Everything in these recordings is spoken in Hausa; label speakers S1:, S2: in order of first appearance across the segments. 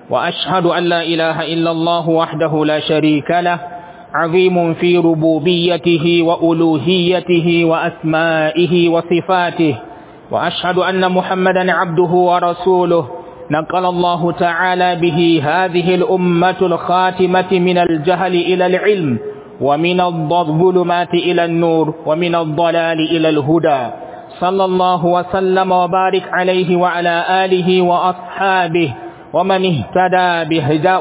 S1: وأشهد أن لا إله إلا الله وحده لا شريك له عظيم في ربوبيته وألوهيته وأسمائه وصفاته وأشهد أن محمدا عبده ورسوله نقل الله تعالى به هذه الأمة الخاتمة من الجهل إلى العلم ومن الظلمات إلى النور ومن الضلال إلى الهدى صلى الله وسلم وبارك عليه وعلى آله وأصحابه ومن اهتدى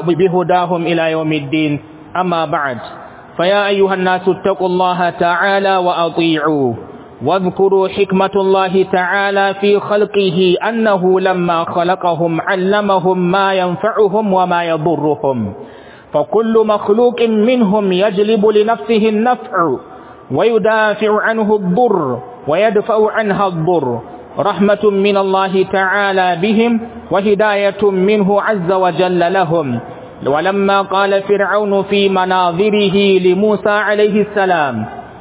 S1: بهداهم إلى يوم الدين أما بعد فيا أيها الناس اتقوا الله تعالى وأطيعوه واذكروا حكمة الله تعالى في خلقه أنه لما خلقهم علمهم ما ينفعهم وما يضرهم فكل مخلوق منهم يجلب لنفسه النفع ويدافع عنه الضر ويدفع عنها الضر رحمة من الله تعالى بهم وهداية منه عز وجل لهم ولما قال فرعون في مناظره لموسى عليه السلام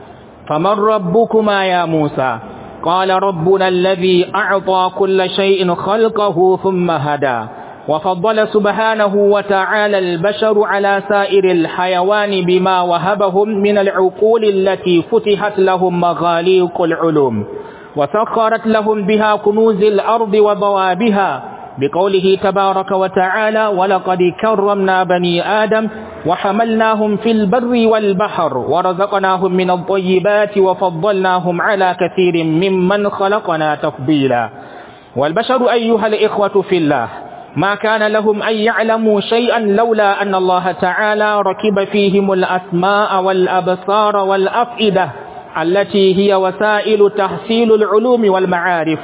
S1: فمن ربكما يا موسى قال ربنا الذي أعطى كل شيء خلقه ثم هدى وفضل سبحانه وتعالى البشر على سائر الحيوان بما وهبهم من العقول التي فتحت لهم مغاليق العلوم وسخرت لهم بها كنوز الأرض وضوابها بقوله تبارك وتعالى ولقد كرمنا بني آدم وحملناهم في البر والبحر ورزقناهم من الطيبات وفضلناهم على كثير ممن خلقنا تفضيلا والبشر أيها الإخوة في الله ما كان لهم أن يعلموا شيئا لولا أن الله تعالى ركب فيهم الأسماء والأبصار والأفئدة التي هي وسائل تحصيل العلوم والمعارف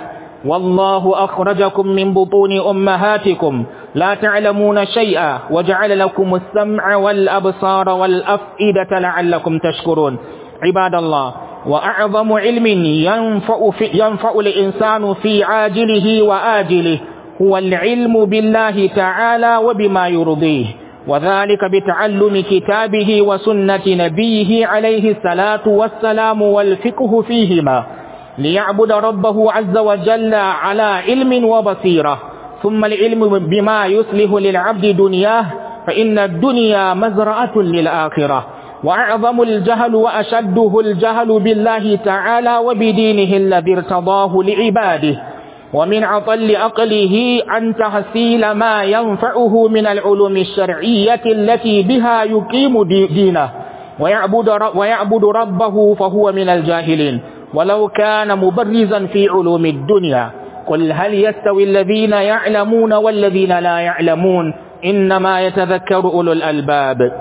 S1: والله أخرجكم من بطون أمهاتكم لا تعلمون شيئا وجعل لكم السمع والأبصار والأفئدة لعلكم تشكرون عباد الله وأعظم علم ينفع, في ينفع الإنسان في عاجله وآجله هو العلم بالله تعالى وبما يرضيه وذلك بتعلم كتابه وسنة نبيه عليه الصلاة والسلام والفقه فيهما ليعبد ربه عز وجل على علم وبصيرة ثم العلم بما يصلح للعبد دنياه فإن الدنيا مزرعة للآخرة وأعظم الجهل وأشده الجهل بالله تعالى وبدينه الذي ارتضاه لعباده ومن عطل أقله عن تحصيل ما ينفعه من العلوم الشرعية التي بها يقيم دينه ويعبد, ويعبد ربه فهو من الجاهلين ولو كان مبرزا في علوم الدنيا قل هل يستوي الذين يعلمون والذين لا يعلمون إنما يتذكر أولو الألباب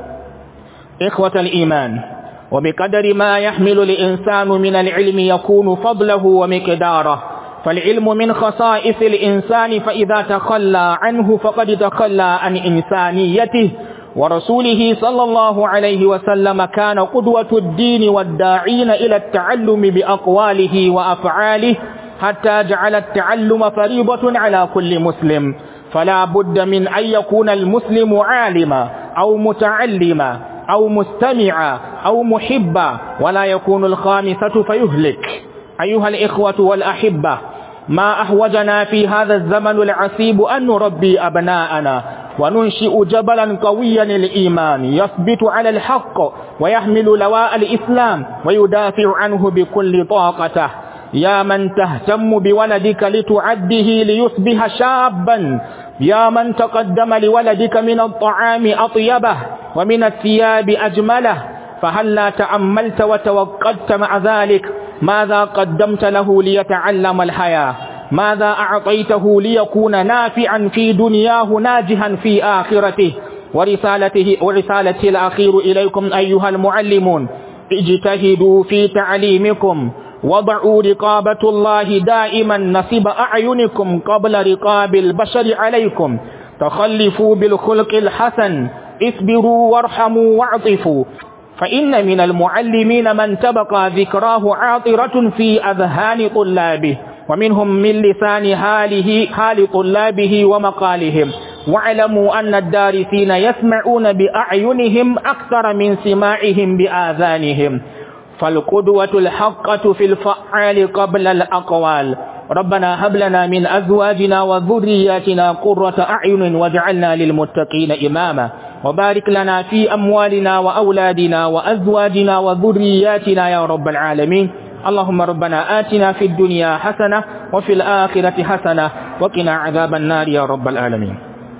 S1: إخوة الإيمان وبقدر ما يحمل الإنسان من العلم يكون فضله ومقداره فالعلم من خصائص الإنسان فإذا تخلى عنه فقد تخلى عن إنسانيته ورسوله صلى الله عليه وسلم كان قدوة الدين والداعين إلى التعلم بأقواله وأفعاله حتى جعل التعلم فريضة على كل مسلم فلا بد من أن يكون المسلم عالما أو متعلما أو مستمعا أو محبا ولا يكون الخامسة فيهلك أيها الإخوة والأحبة ما أحوجنا في هذا الزمن العصيب أن نربي أبناءنا وننشئ جبلا قويا الإيمان يثبت على الحق ويحمل لواء الإسلام ويدافع عنه بكل طاقته يا من تهتم بولدك لتعده ليصبح شابا يا من تقدم لولدك من الطعام أطيبه ومن الثياب أجمله فهلا تأملت وتوقدت مع ذلك ماذا قدمت له ليتعلم الحياة ماذا أعطيته ليكون نافعا في دنياه ناجحا في آخرته ورسالته ورسالتي الأخير إليكم أيها المعلمون اجتهدوا في تعليمكم وضعوا رقابة الله دائما نصب أعينكم قبل رقاب البشر عليكم تخلفوا بالخلق الحسن اصبروا وارحموا واعطفوا فإن من المعلمين من تبقى ذكراه عاطرة في أذهان طلابه ومنهم من لسان حاله حال طلابه ومقالهم واعلموا أن الدارسين يسمعون بأعينهم أكثر من سماعهم بآذانهم فالقدوة الحقة في الفعال قبل الأقوال ربنا هب لنا من أزواجنا وذرياتنا قرة أعين واجعلنا للمتقين إماما وبارك لنا في أموالنا وأولادنا وأزواجنا وذرياتنا يا رب العالمين اللهم ربنا آتنا في الدنيا حسنة وفي الآخرة حسنة وقنا عذاب النار يا رب العالمين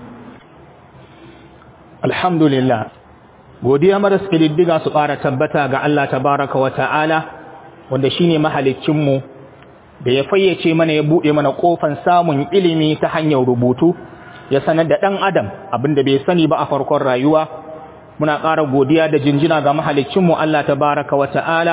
S1: الحمد لله godiya maras kididdiga su ƙara tabbata ga Allah tabaraka wa ta'ala wanda shine mahaliccinmu da ya fayyace mana ya buɗe mana ƙofan samun ilimi ta hanyar rubutu ya sanar da ɗan adam abinda bai sani ba a farkon rayuwa muna ƙara godiya da jinjina ga mahaliccinmu Allah tabaraka wa ta'ala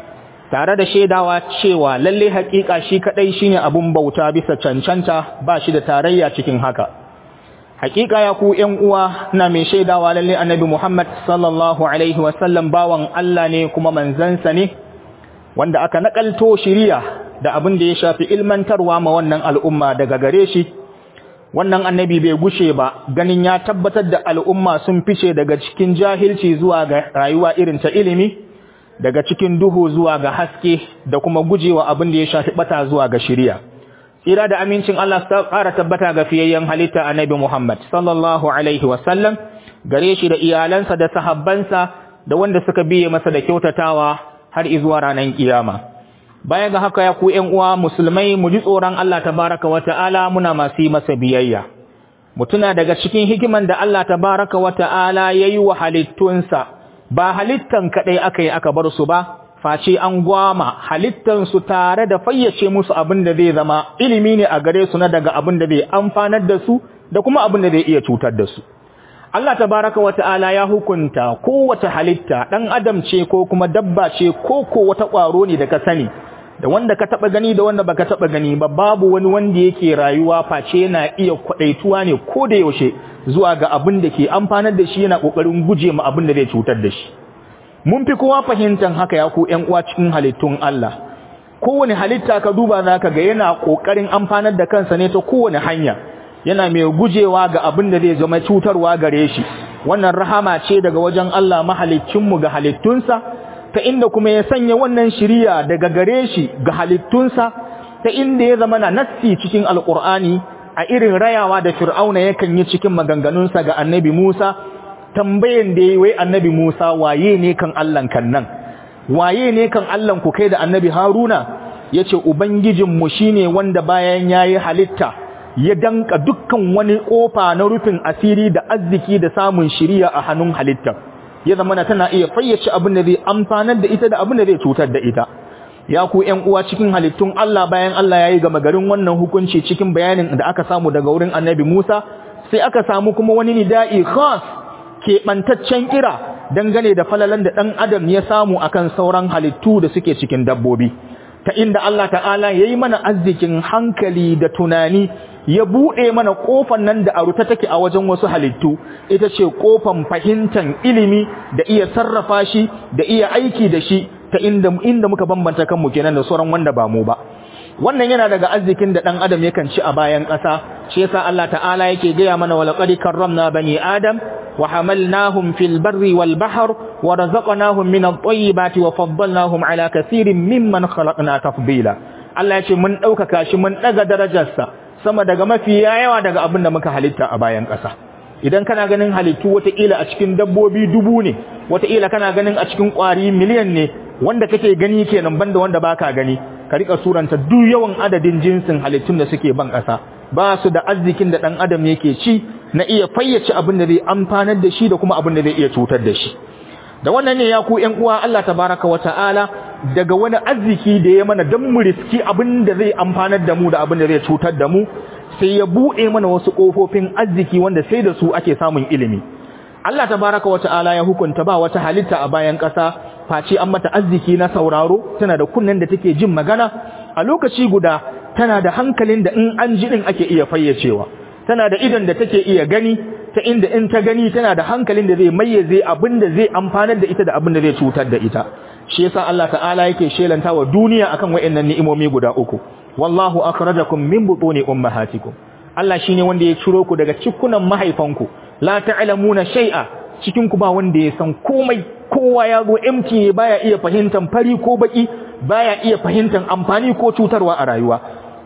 S1: tare da shaidawa cewa lalle haƙiƙa shi kaɗai shine abun bauta bisa cancanta ba shi da tarayya cikin haka haƙiƙa ya ku ƴan uwa na mai shaidawa lalle annabi Muhammad sallallahu alaihi wasallam bawan Allah ne kuma manzansa ne wanda aka nakalto shiriya da abin da ya shafi ilmantarwa ma wannan al'umma daga gare shi wannan annabi bai gushe ba ganin ya tabbatar da al'umma sun fice daga cikin jahilci zuwa ga rayuwa irin ta ilimi daga cikin duhu zuwa ga haske da kuma gujewa abin da ya shafi bata zuwa ga shiriya tsira da amincin Allah su ƙara tabbata ga fiyayyen halitta annabi Muhammad sallallahu alaihi wasallam gare shi da iyalansa da sahabbansa da wanda suka biye masa da kyautatawa har izuwa ranar kiyama baya ga haka ya ku ƴan uwa musulmai mu ji tsoron Allah tabaraka wa ta'ala muna masu yi masa biyayya mutuna daga cikin hikiman da Allah tabaraka wa ta'ala yayi wa halittunsa ba halittan kadai aka yi aka bar su ba face an gwama halittansu tare da fayyace musu abin da zai zama ilimi ne a gare su na daga abin da zai amfanar da su da kuma abin da zai iya cutar da su Allah tabaraka wata'ala ya hukunta kowace halitta dan adam ce ko kuma dabba ce ko ko wata ƙwaro ne da ka sani da wanda ka taba gani da wanda baka taba gani ba babu wani wanda yake rayuwa face yana iya kwadaituwa ne ko da yaushe zuwa ga abin da ke amfanar da shi yana kokarin guje ma abin da zai cutar da shi mun fi kowa fahimtar haka ya ku ƴan uwa cikin halittun Allah kowane halitta ka duba zaka ga yana kokarin amfanar da kansa ne ta kowane hanya yana mai gujewa ga abin da zai zama cutarwa gare shi wannan rahama ce daga wajen Allah mahaliccin mu ga halittunsa ta inda kuma ya sanya wannan shiriya daga gare shi ga halittunsa ta inda ya zama na nassi cikin alqur'ani a irin rayawa da fir'auna yakan yi cikin maganganunsa ga annabi Musa tambayan da yi wai annabi Musa waye ne kan Allahn kan nan waye ne kan Allahn ku kai da annabi Haruna yace ubangijinmu shine wanda bayan yayi halitta ya danka dukkan wani kofa na rufin asiri da arziki da samun shiriya a hannun halitta ya zama na tana iya fayyace abin da zai amfanar da ita da abin da zai cutar da ita ya ku ƴan uwa cikin halittun Allah bayan Allah yayi gama garin wannan hukunci cikin bayanin da aka samu daga wurin annabi Musa sai aka samu kuma wani nida'i khas keɓantaccen kira dangane da falalan da ɗan adam ya samu akan sauran halittu da suke cikin dabbobi ta inda Allah ta'ala ya yi mana arzikin hankali da tunani ya buɗe mana ƙofan nan da aruta take a wajen wasu halittu ita ce ƙofan fahimtar ilimi da iya sarrafa shi da iya aiki da shi ta inda inda muka bambanta kanmu kenan da sauran wanda ba mu ba wannan yana daga arzikin da ɗan adam yakan ci a bayan ƙasa shi yasa Allah ta'ala yake gaya mana wa laqad karramna bani adam wa hamalnahum fil barri wal bahr wa razaqnahum min at-tayyibati wa faddalnahum ala kaseerin mimman khalaqna tafdila Allah ya ce mun ɗaukaka shi mun ɗaga darajarsa sama daga mafi yawa daga abin da muka halitta a bayan ƙasa idan kana ganin halittu wataƙila a cikin dabbobi dubu ne wataƙila kana ganin a cikin ƙwari miliyan ne wanda kake gani kenan banda wanda baka gani ka rika suranta duk yawan adadin jinsin halittun da suke ban ƙasa ba su da arzikin da ɗan adam yake ci na iya fayyace abin da zai amfanar da shi da kuma abin da zai iya cutar da shi da wannan ne ya ku ƴan uwa Allah tabaraka wa ta'ala daga wani arziki da ya mana dan mu riski abin da zai amfanar da mu da abin da zai cutar da mu sai ya buɗe mana wasu ƙofofin arziki wanda sai da su ake samun ilimi Allah tabaraka wa ta'ala ya hukunta ba wata halitta a bayan ƙasa face an mata arziki na sauraro tana da kunnen da take jin magana a lokaci guda tana da hankalin da in an ji din ake iya fayyacewa tana da idon da take iya gani ta inda in ta gani tana da hankalin da zai mayyaze abin da zai amfanar da ita da abin da zai cutar da ita shi yasa Allah ta'ala yake shelanta wa duniya akan wayannan ni'imomi guda uku wallahu akhrajakum min butuni ummahatikum Allah shine wanda ya ciro ku daga cikunan mahaifanku la ta'lamuna shay'a cikin ku ba wanda ya san komai kowa ya zo empty ne baya iya fahimtar fari ko baki baya iya fahimtar amfani ko cutarwa a rayuwa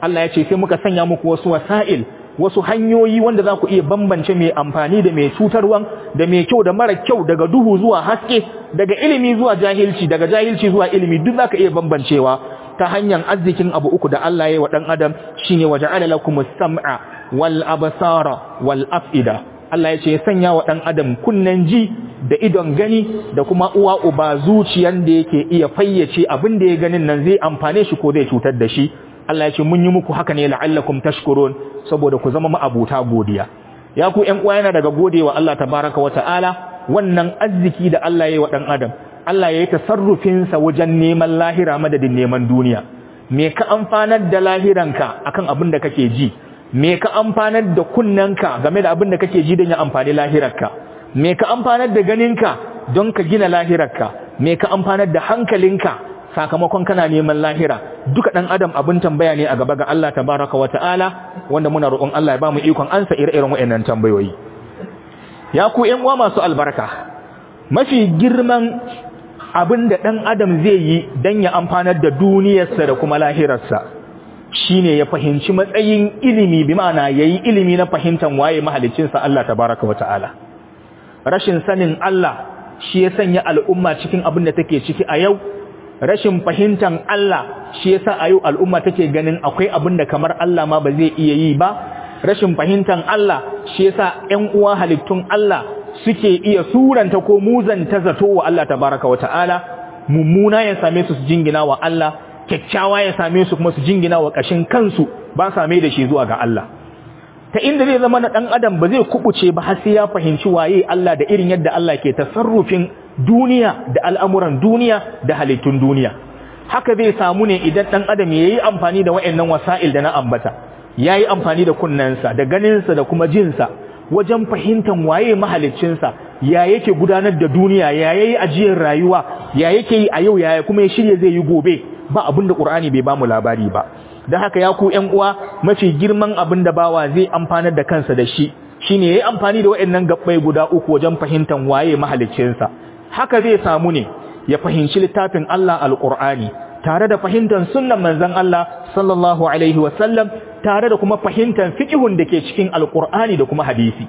S1: Allah ya ce sai muka sanya muku wasu wasa'il wasu hanyoyi wanda za ku iya bambance mai amfani da mai cutarwan da mai kyau da mara kyau daga duhu zuwa haske daga ilimi zuwa jahilci daga jahilci zuwa ilimi duk za ka iya bambancewa ta hanyar arzikin abu uku da Allah ya yi wa ɗan adam shine waja'ala lakumus sam'a wal absara wal af'ida Allah ya ce ya sanya wa ɗan adam kunnen ji da idon gani da kuma uwa uba zuciyan da yake iya fayyace abin da ya ganin nan zai amfane shi ko zai cutar da shi Allah ya ce mun yi muku haka ne la'allakum tashkurun saboda ku zama ma'abuta godiya ya ku ƴan uwa yana daga godewa Allah tabaraka wa ta'ala wannan arziki da Allah ya yi wa ɗan adam Allah ya yi tasarrufin sa wajen neman lahira madadin neman duniya me ka amfanar da lahiranka akan abin da kake ji me ka amfanar da kunnanka game da abin da kake ji don ya amfani lahirarka me ka amfanar da ganinka don ka gina lahirarka me ka amfanar da hankalinka sakamakon kana neman lahira duka dan adam abin tambaya ne a gaba ga Allah tabaraka wa ta'ala wanda muna roƙon Allah ya ba mu ikon ansa ire-iren waɗannan tambayoyi ya ku ƴan uwa masu albarka mafi girman abin da dan adam zai yi dan ya amfanar da duniyarsa da kuma lahirarsa shine ya fahimci matsayin ilimi bi ma'ana yayi ilimi na fahimtar waye mahaliccinsa Allah tabaraka wa ta'ala rashin sanin Allah shi ya sanya al'umma cikin abin da take ciki a yau rashin fahimtar Allah shi yasa a yau al'umma take ganin akwai abin da kamar Allah ma ba zai iya yi ba rashin fahimtar Allah shi yasa ƴan uwa halittun Allah suke iya suranta ko muzanta zato wa Allah tabaraka wa ta'ala mummuna ya same su su jingina wa Allah kyakkyawa ya same su kuma su jingina wa ƙashin kansu ba same da shi zuwa ga Allah ta inda zai zama na ɗan adam ba zai kubuce ba har sai ya fahimci waye Allah da irin yadda Allah ke tasarrufin duniya da al'amuran duniya da halittun duniya haka zai samu ne idan ɗan adam ya yi amfani da wa'annan wasa'il da na ambata ya yi amfani da kunnensa da ganinsa da kuma jinsa wajen fahimtar waye mahaliccinsa ya yake gudanar da duniya ya yayi ajiyar rayuwa ya yake yi a yau ya kuma ya shirya zai yi gobe ba abin da ƙur'ani bai bamu labari ba don haka ya ku ƴan uwa mafi girman abin da bawa zai amfanar da kansa da shi shine yayi amfani da waɗannan gabbai guda uku wajen fahimtar waye mahaliccinsa haka zai samu ne ya fahimci littafin Allah alqur'ani tare da fahimtar sunnan manzon Allah sallallahu alaihi wasallam tare da kuma fahimtar fiqhun da ke cikin alqur'ani da kuma hadisi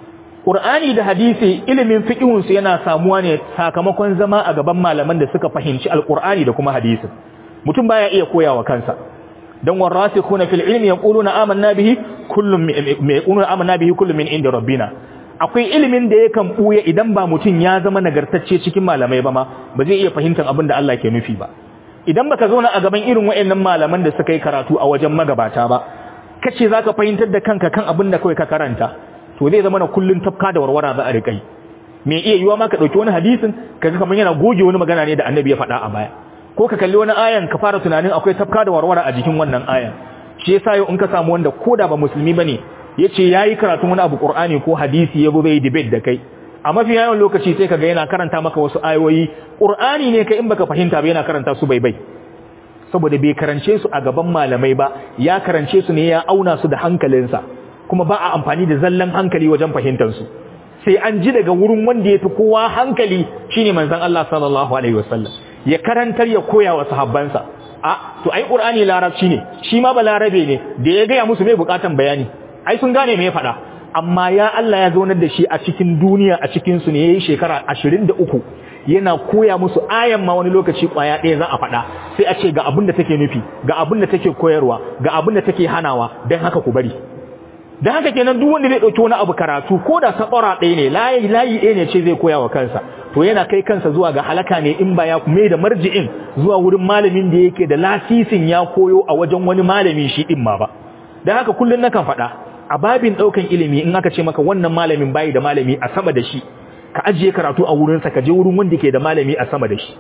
S1: Qur'ani da hadisi ilimin fiqhun su yana samuwa ne sakamakon zama a gaban malaman da suka fahimci alqur'ani da kuma hadisi mutum baya iya koyawa kansa dan warasikhuna fil ilmi yaquluna amanna bihi kullum yaquluna amanna bihi kullum min inda rabbina akwai ilimin da yakan buya idan ba mutum ya zama nagartacce cikin malamai ba ma ba zai iya fahimtar abin da Allah ke nufi ba idan baka zauna a gaban irin wayannan malaman da suka yi karatu a wajen magabata ba kace zaka fahimtar da kanka kan abin da kawai ka karanta to zai zama na kullun tafka da warwara za a riƙa yi me iya yiwa ma ka dauki wani hadisin kaga kamar yana goge wani magana ne da annabi ya faɗa a baya ko ka kalli wani ayan ka fara tunanin akwai tafka da warwara a jikin wannan ayan shi yasa yau in ka samu wanda koda ba musulmi bane yace yayi karatun wani abu qur'ani ko hadisi ya bai debate da kai a mafi yawan lokaci sai kaga yana karanta maka wasu ayoyi qur'ani ne kai in baka fahimta ba yana karanta su bai bai saboda bai karance su a gaban malamai ba ya karance su ne ya auna su da hankalinsa kuma ba a amfani da zallan hankali wajen fahimtar su sai an ji daga wurin wanda ya fi kowa hankali shine manzon Allah sallallahu alaihi wasallam ya karantar ya koya wa sahabbansa a to ai qur'ani larabci ne shi ma ba larabe ne da ya gaya musu mai bukatan bayani ai sun gane me ya faɗa amma ya Allah ya zaunar da shi a cikin duniya a cikin su ne yayi shekara 23 yana koya musu ayan ma wani lokaci kwaya ɗaya za a faɗa sai a ce ga abin da take nufi ga abin da take koyarwa ga abin da take hanawa dan haka ku bari dan haka kenan duk wanda zai dauki wani abu karatu ko da sabara ɗaya ne layi layi ɗaya ne ce zai koya wa kansa to yana kai kansa zuwa ga halaka ne in ba ya mai da marji'in zuwa wurin malamin da yake da lasisin ya koyo a wajen wani malami shi din ma ba dan haka kullun nakan faɗa a babin ɗaukan ilimi in aka ce maka wannan malamin bayi da malami a sama da shi ka ajiye karatu a wurinsa ka je wurin wanda ke da malami a sama da shi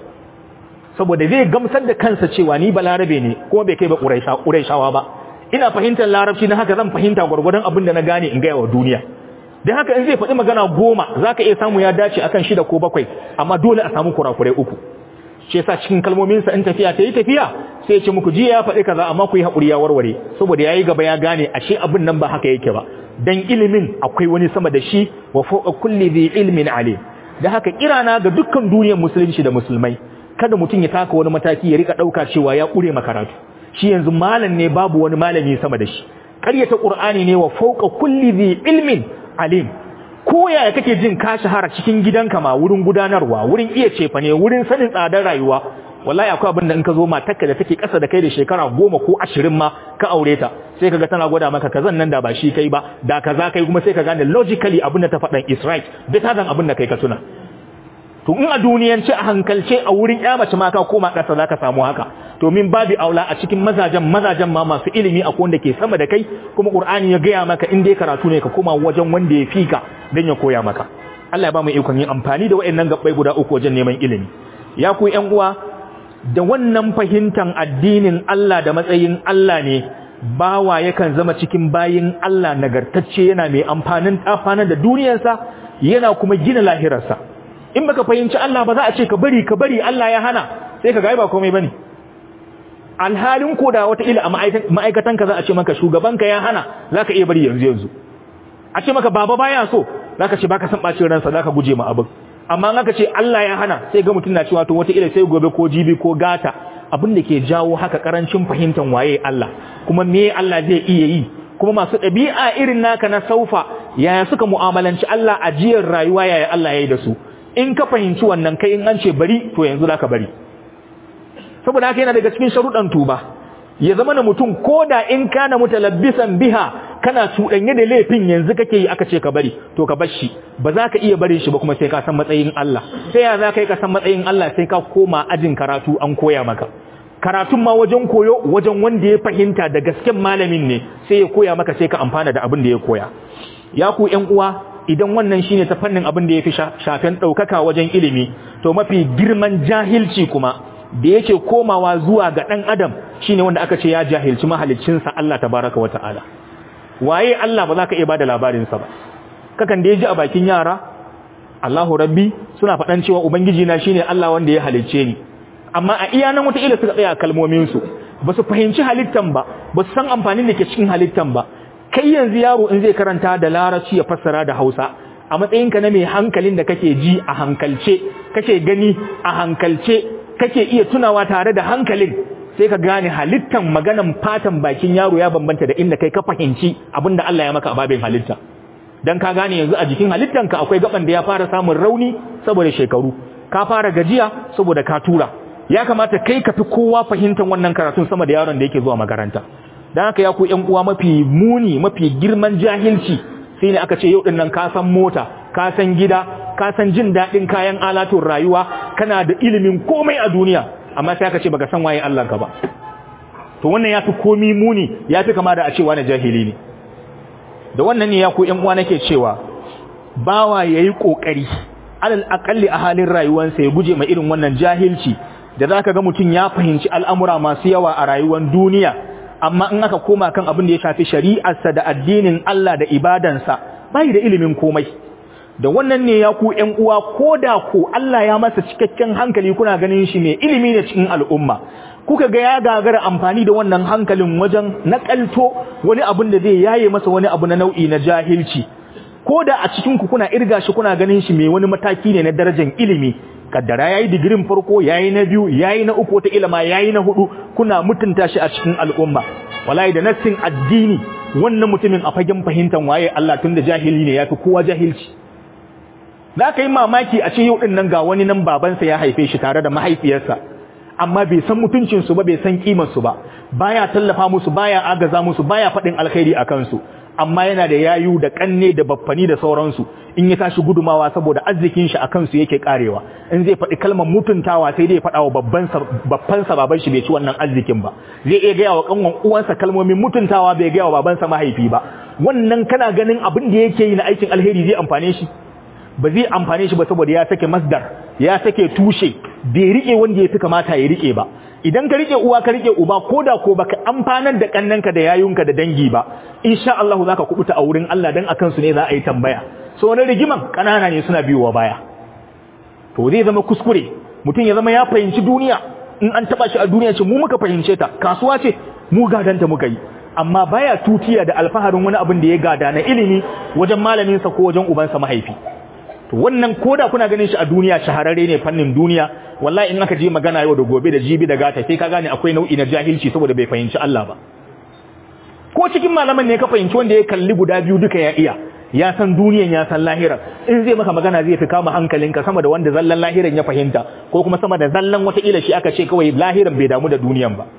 S1: saboda zai gamsar da kansa cewa ni ba larabe ne kuma bai kai ba ƙuraishawa ba ina fahimtar larabci na haka zan fahimta gwargwadon abin da na gane in gaya wa duniya don haka in zai faɗi magana goma za ka iya samu ya dace akan shida ko bakwai amma dole a samu kurakurai uku shi yasa cikin kalmominsa in tafiya ta yi tafiya sai ya ce muku jiya ya faɗi kaza amma ku yi haƙuri ya warware saboda ya yi gaba ya gane ashe abin nan ba haka yake ba dan ilimin akwai wani sama da shi wa fawqa kulli dhi ilmin alim da haka kirana ga dukkan duniyar musulunci da musulmai kada mutum ya taka wani mataki ya rika dauka cewa ya kure makaratu
S2: shi yanzu malam ne babu wani malami sama da shi ƙaryata qur'ani ne wa fawqa kulli dhi ilmin alim ko yaya kake jin ka shahara cikin gidanka ma wurin gudanarwa wurin iya cefa ne wurin sanin tsadar rayuwa wallahi akwai abin da in ka zo matarka da take ƙasa da kai da shekara goma ko ashirin ma ka aure ta sai kaga tana gwada maka kazan nan da ba shi kai ba da kaza kai kuma sai ka gane logically abin da ta faɗan is right better than abin da kai ka tuna to in a duniyance a hankalce a wurin ya mace ma ka koma ƙasa zaka samu haka to min babi aula a cikin mazajen mazajen ma masu ilimi akwai wanda ke sama da kai kuma qur'ani ya gaya maka in dai karatu ne ka koma wajen wanda ya fika dan ya koya maka Allah ya ba mu ikon yin amfani da waɗannan gabbai guda uku wajen neman ilimi ya ku ƴan uwa da wannan fahimtar addinin Allah da matsayin Allah ne bawa yakan zama cikin bayin Allah nagartacce yana mai amfanin amfanin da duniyarsa yana kuma gina lahirarsa in baka fahimci Allah ba za a ce ka bari ka bari Allah ya hana sai ka ga ba komai bane alhalin ko da wata ila a ma'aikatan ka za a ce maka shugabanka ya hana zaka iya bari yanzu yanzu a ce maka baba baya so zaka ce baka san bacin ransa zaka guje ma abin amma in aka ce Allah ya hana sai ga mutum na cewa to wata ila sai gobe ko jibi ko gata abin da ke jawo haka karancin fahimtar waye Allah kuma me Allah zai iya yi kuma masu ɗabi'a irin naka na saufa yaya suka mu'amalanci Allah ajiyar rayuwa yaya Allah ya yi da su in ka fahimci wannan kai in an ce bari to yanzu zaka bari saboda haka yana daga cikin sharuɗan tuba ya zama na mutum ko da in kana mutalabbisan biha kana cuɗanye da laifin yanzu kake yi aka ce ka bari to ka bar shi ba za ka iya barin shi ba kuma sai ka san matsayin Allah sai ya za ka yi ka san matsayin Allah sai ka koma ajin karatu an koya maka karatun ma wajen koyo wajen wanda ya fahimta da gasken malamin ne sai ya koya maka sai ka amfana da abin da ya koya ya ku ƴan uwa idan wannan shine ta fannin abin da ya fi shafen ɗaukaka wajen ilimi to mafi girman jahilci kuma da yake komawa zuwa ga ɗan adam shine wanda aka ce ya jahilci mahaliccinsa Allah tabaraka wa ta'ala waye Allah ba za ka iya bada labarinsa ba kakan da ya ji a bakin yara Allahu rabbi suna faɗan cewa ubangiji na shine Allah wanda ya halicce ni amma a iya nan wata ila suka tsaya kalmomin su ba su fahimci halittan ba ba su san amfanin da ke cikin halittan ba kai yanzu yaro in zai karanta da larabci ya fassara da Hausa a matsayinka na mai hankalin da kake ji a hankalce kake gani a hankalce kake iya tunawa tare da hankalin sai ka gane halittan maganan fatan bakin yaro ya bambanta da inda kai ka fahimci abinda Allah ya maka a babin halitta dan ka gane yanzu a jikin halittanka akwai gaban da ya fara samun rauni saboda shekaru ka fara gajiya saboda ka tura ya kamata kai ka fi kowa fahimtar wannan karatun sama da yaron da yake zuwa makaranta dan haka ya ku ƴan uwa mafi muni mafi girman jahilci sai ne aka ce yau din nan ka san mota ka san gida ka san jin daɗin kayan alatun rayuwa kana da ilimin komai a duniya amma sai aka ce baka san waye Allah ka ba to wannan yafi komi muni yafi kama da a ce wani jahili ne da wannan ne ya ku ƴan uwa nake cewa bawa yayi kokari alal aqalli a halin rayuwarsa ya guje ma irin wannan jahilci da zaka ga mutun ya fahimci al'amura masu yawa a rayuwar duniya amma in aka koma kan abin da ya shafi shari'arsa da addinin Allah da ibadansa bai da ilimin komai da wannan ne ya ku ƴan uwa ko da ko Allah ya masa cikakken hankali kuna ganin shi mai ilimi ne cikin al'umma kuka ga ya gagara amfani da wannan hankalin wajen nakalto wani abin da zai yaye masa wani abu na nau'i na jahilci ko da a cikin ku kuna irga shi kuna ganin shi mai wani mataki ne na darajar ilimi kaddara yayi digirin farko yayi na biyu yayi na uku wata ilima yayi na hudu kuna mutunta shi a cikin al'umma wallahi da nassin addini wannan mutumin a fagen fahimtar waye Allah tunda jahili ne yafi kowa jahilci za ka yi mamaki a ce yau ɗin nan ga wani nan babansa ya haife shi tare da mahaifiyarsa amma bai san mutuncinsu ba bai san ƙimarsu ba baya tallafa musu baya agaza musu baya faɗin alkhairi a kansu amma yana da yayu da ƙanne da baffani da sauransu in ya tashi gudumawa saboda arzikin shi a kansu yake karewa in zai faɗi kalmar mutuntawa sai dai faɗa wa babbansa baban shi bai ci wannan arzikin ba zai iya gaya wa ƙanwan uwansa kalmomin mutuntawa bai gaya wa babansa mahaifi ba wannan kana ganin abin da yake yi na aikin alheri zai amfane shi ba zai amfane shi ba saboda ya sake masdar ya sake tushe bai rike wanda ya fi kamata ya rike ba idan ka rike uwa ka rike uba ko da ko baka amfanar da kannanka da yayunka da dangi ba insha Allah zaka kubuta a wurin Allah dan akan su ne za a yi tambaya so wani rigiman kanana ne suna biyowa baya to zai zama kuskure mutum ya zama ya fahimci duniya in an taba shi a duniya ce mu muka fahimce ta kasuwa ce mu gadanta muka yi amma baya tutiya da alfaharin wani abin da ya gada na ilimi wajen malaminsa ko wajen ubansa mahaifi to wannan koda kuna ganin shi a duniya shahararre ne fannin duniya wallahi in aka je magana yau da gobe da jibi da gata sai ka gane akwai nau'i na jahilci saboda bai fahimci Allah ba ko cikin malaman ne ka fahimci wanda ya kalli guda biyu duka ya iya ya san duniyan ya san lahira in zai maka magana zai fi kama hankalinka sama da wanda zallan lahiran ya fahimta ko kuma sama da zallan wata ila shi aka ce kawai lahiran bai damu da duniyan ba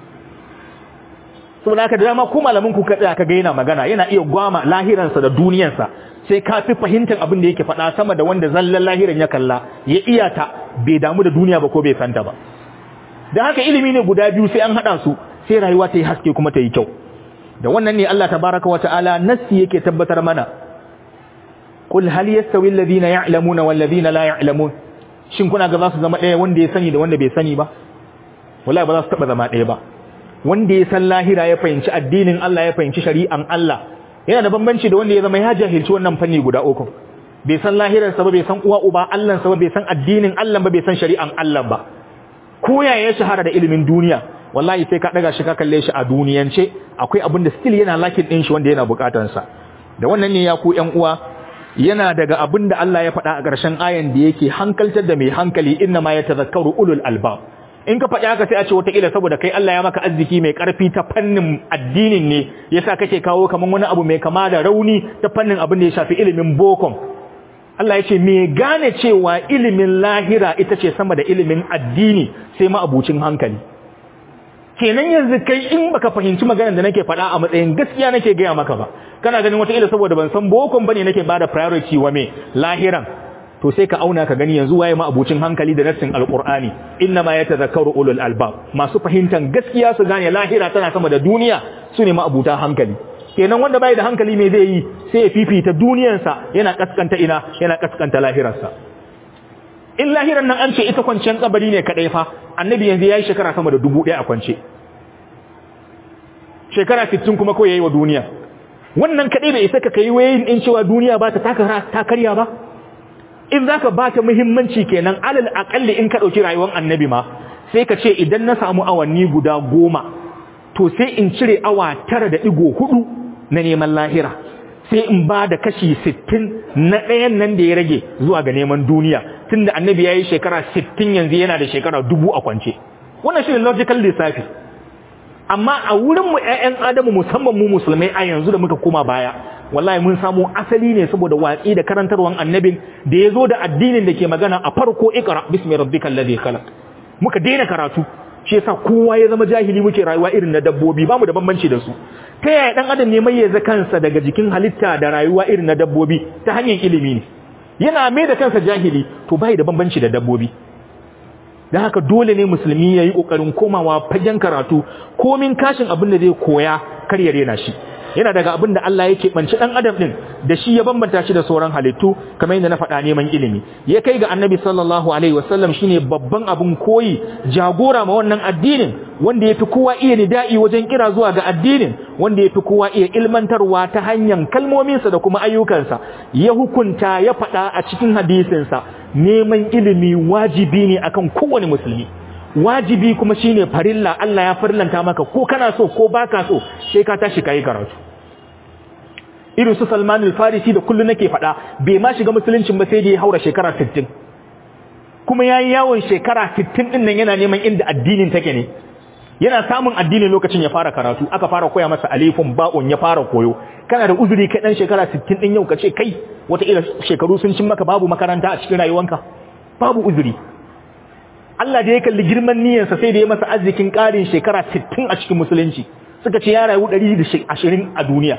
S2: saboda haka da dama ko malamin ku kada ka ga yana magana yana iya gwama lahiransa da duniyansa sai ka fi fahimtar abin da yake faɗa sama da wanda zallan lahiran ya kalla ya iya ta bai damu da duniya ba ko bai santa ba da haka ilimi ne guda biyu sai an haɗa su sai rayuwa ta yi haske kuma ta yi kyau da wannan ne Allah tabaraka wata'ala nassi yake tabbatar mana qul hal yastawi alladhina ya'lamuna wal ladina la ya'lamun shin kuna ga za su zama ɗaya wanda ya sani da wanda bai sani ba wallahi ba za su taba zama ɗaya ba wanda ya san lahira ya fahimci addinin Allah ya fahimci shari'an Allah yana da bambanci da wanda ya zama ya jahilci wannan fanni guda uku bai san lahirarsa ba bai san uwa uba Allah sa ba bai san addinin Allah ba bai san shari'an Allah ba ko ya ya shahara da ilimin duniya wallahi sai ka daga shi ka kalle shi a duniyance akwai abin da still yana lakin din shi wanda yana bukatar sa da wannan ne ya ku ƴan uwa yana daga abin da Allah ya faɗa a ƙarshen ayan da yake hankaltar da mai hankali inna ma yatazakkaru ulul albab in ka faɗi haka sai a ce wataƙila saboda kai Allah ya maka arziki mai ƙarfi ta fannin addinin ne yasa kake kawo kaman wani abu mai kama da rauni ta fannin abin da ya shafi ilimin bokon Allah ya ce me gane cewa ilimin lahira ita ce sama da ilimin addini sai ma abucin hankali kenan yanzu kai in baka fahimci maganar da nake faɗa a matsayin gaskiya nake gaya maka ba kana ganin wataƙila saboda ban san bokon bane nake bada priority wa me lahiran to sai ka auna ka gani yanzu waye ma abucin hankali da nassin alqur'ani inna ma yatazakkaru ulul albab masu fahimtan gaskiya su gane lahira tana sama da duniya su ne ma abuta hankali kenan wanda bai da hankali me zai yi sai ya fifita duniyarsa yana kaskanta ina yana kaskanta lahirarsa in lahiran nan an ce ita kwanciyar kabari ne kadai fa annabi yanzu yayi shekara sama da dubu ɗaya a kwance shekara 60 kuma ko yayi wa duniya wannan kadai bai isa ka kai wayin in cewa duniya ba ta ta karya ba in zaka ba ta muhimmanci kenan alal akalli in ka dauki rayuwar annabi ma sai ka ce idan na samu awanni guda goma to sai in cire awa tara da digo hudu na neman lahira sai in ba da kashi sittin na ɗayan nan da ya rage zuwa ga neman duniya tunda annabi ya yi shekara sittin yanzu yana da shekara dubu a kwance wannan shi ne logical lissafi amma a wurinmu 'ya'yan adamu musamman mu musulmai a yanzu da muka koma baya wallahi mun samu asali ne saboda watsi da karantarwan annabin da ya zo da addinin da ke magana a farko ikra bismi rabbikal ladhi khalaq muka daina karatu shi yasa kowa ya zama jahili muke rayuwa irin na dabbobi bamu da bambanci da su ta yaya dan adam ne mai yaza kansa daga jikin halitta da rayuwa irin na dabbobi ta hanyar ilimi ne yana mai da kansa jahili to bai da bambanci da dabbobi dan haka dole ne musulmi yayi kokarin komawa fagen karatu komin kashin abin da zai koya kar ya rena shi yana daga abin da Allah yake banci dan adam din da shi ya bambanta shi da sauran halittu kamar yadda na faɗa neman ilimi ya kai ga annabi sallallahu alaihi wasallam shine babban abin koyi jagora ma wannan addinin wanda yafi kowa iya nida'i wajen kira zuwa ga addinin wanda yafi kowa iya ilmantarwa ta hanyar kalmominsa da kuma ayyukansa ya hukunta ya faɗa a cikin hadisinsa neman ilimi wajibi ne akan kowane musulmi wajibi kuma shine farilla Allah ya farlanta maka ko kana so ko baka so sai ka tashi kai karatu irin su Salman al-Farisi da kullu nake faɗa bai ma shiga musuluncin ba sai da ya haura shekara 60 kuma yayi yawon shekara 60 din nan yana neman inda addinin take ne yana samun addini lokacin ya fara karatu aka fara koya masa alifun ba'un ya fara koyo kana da uzuri kai dan shekara 60 din yau kace kai wata ila shekaru sun cin maka babu makaranta a cikin rayuwanka babu uzuri Allah da ya kalli girman niyyarsa sai da ya masa arzikin ƙarin shekara 60 a cikin musulunci suka ce ya rayu 120 a duniya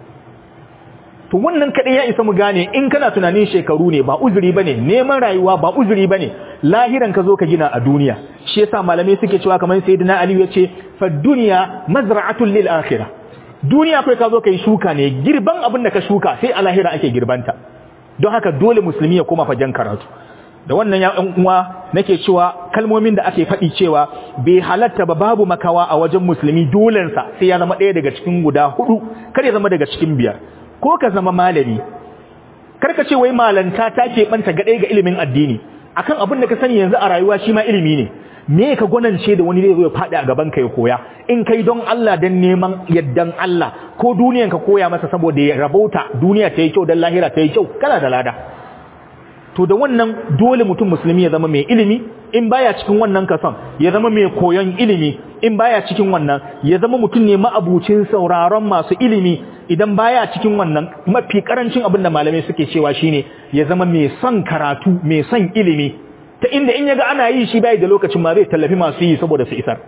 S2: to wannan kadai ya isa mu gane in kana tunanin shekaru ne ba uzuri bane neman rayuwa ba uzuri bane lahiran ka zo ka gina a duniya shi yasa malamai suke cewa kamar sayyidina Ali yace fa dunya mazra'atun lil akhirah duniya kai ka zo kai shuka ne girban abin da ka shuka sai a lahira ake girbanta don haka dole musulmi ya koma fagen karatu da wannan ya uwa nake cewa kalmomin da ake faɗi cewa bai halatta ba babu makawa a wajen musulmi dolensa sai ya zama ɗaya daga cikin guda hudu kar ya zama daga cikin biyar ko ka zama malami kar ka ce wai malanta ta ke banta ga ɗaya ga ilimin addini akan abin da ka sani yanzu a rayuwa shi ma ilimi ne me ka gwanance da wani zai zo ya faɗi a gaban ka ya koya in kai don Allah dan neman yaddan Allah ko duniyan ka koya masa saboda ya rabauta duniya ta yi kyau dan lahira ta yi kyau kana da lada to da wannan dole mutum musulmi ya zama mai ilimi in baya cikin wannan kasan ya zama mai koyon ilimi in baya cikin wannan ya zama mutum ne ma'abucin sauraron masu ilimi idan baya cikin wannan mafi karancin abin da malamai suke cewa shine ya zama mai son karatu mai son ilimi ta inda in yaga ana yi shi bai da lokacin ma zai tallafi masu yi saboda su isar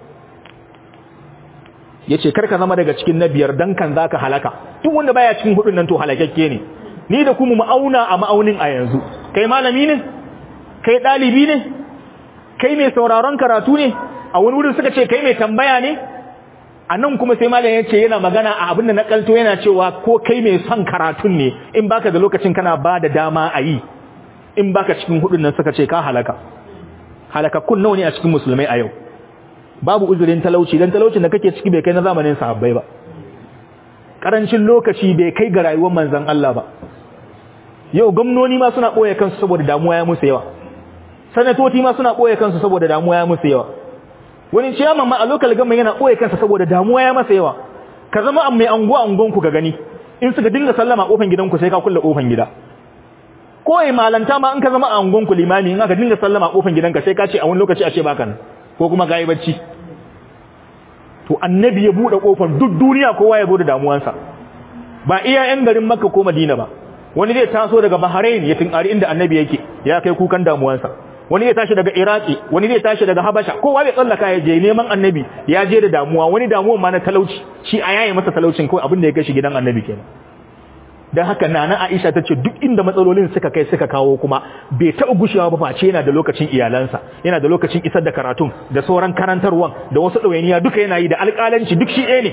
S2: yace karka zama daga cikin na biyar dan kan zaka halaka duk wanda baya cikin hudun nan to halakakke ne ni da kuma ma'auna a ma'aunin a yanzu kai malami ne kai dalibi ne kai mai sauraron karatu ne a wani wurin suka ce kai mai tambaya ne a nan kuma sai malam ya ce yana magana a abin da na kalto yana cewa ko kai mai son karatun ne in baka da lokacin kana ba da dama a yi in baka cikin hudun nan suka ce ka halaka halakakkun nawa ne a cikin musulmai a yau babu uzurin talauci dan talaucin da kake ciki bai kai na zamanin sahabbai ba karancin lokaci bai kai ga rayuwar manzon Allah ba yau gwamnoni ma suna boye kansu saboda damuwa ya musu yawa sanatoci ma suna boye kansu saboda damuwa ya musu yawa wani ciyaman ma a local government yana boye kansa saboda damuwa ya masa yawa ka zama an mai anguwa angon ku ga gani in suka dinga sallama kofan gidanku sai ka kulle kofan gida ko ai malanta ma in ka zama a angon ku limami in aka dinga sallama kofan gidanka sai ka ce a wani lokaci a ce baka nan ko kuma ga yi bacci to annabi ya bude kofar duk duniya kowa ya bude damuwansa ba iya yan garin makka ko madina ba wani zai taso daga bahrain ya tinkari inda annabi yake ya kai kukan damuwansa wani zai tashi daga iraki wani zai tashi daga habasha kowa bai tsallaka ya je neman annabi ya je da damuwa wani damuwan ma na talauci shi a yayi masa talaucin kawai abin da ya kai shi gidan annabi kenan dan haka nana Aisha tace duk inda matsalolin suka kai suka kawo kuma bai taɓa gushewa ba face yana da lokacin iyalansa yana da lokacin isar da karatun da sauran karantarwan da wasu ɗawainiya duka yana yi da alƙalanci duk shi ɗaya ne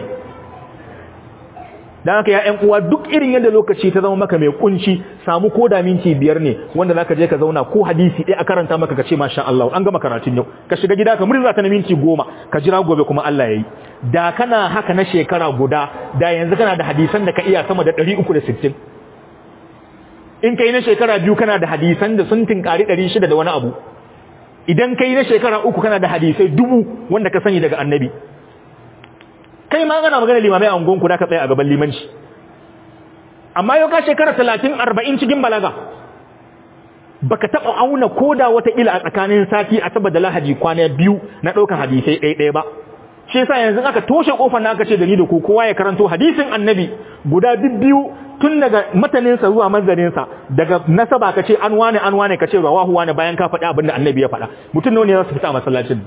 S2: dan haka ya ƴan uwa duk irin yadda lokaci ta zama maka mai kunci samu ko da minti biyar ne wanda zaka je ka zauna ko hadisi ɗaya a karanta maka ka ce masha Allah an gama karatun yau ka shiga gida ka murza ta na minti goma ka jira gobe kuma Allah yayi da kana haka na shekara guda da yanzu kana da hadisan da ka iya sama da 360 in kai na shekara biyu kana da hadisan da sun tinkari 600 da wani abu idan kai na shekara uku kana da hadisai dubu wanda ka sani daga annabi kai ma kana magana limamai a ungonku da ka tsaya a gaban limanci amma yau ka shekara 30 40 cikin balaga baka taba auna koda wata ila a tsakanin sati a saboda lahaji kwana biyu na ɗaukar hadisai ɗaya ba shi yasa yanzu aka toshe kofar na aka ce da ni da ku kowa ya karanto hadisin annabi guda biyu tun daga mataninsa zuwa manzaninsa daga nasaba ka ce an wane an wane ka ce rawahu wane bayan ka faɗi abin da annabi ya faɗa mutum ne za su fita a masallacin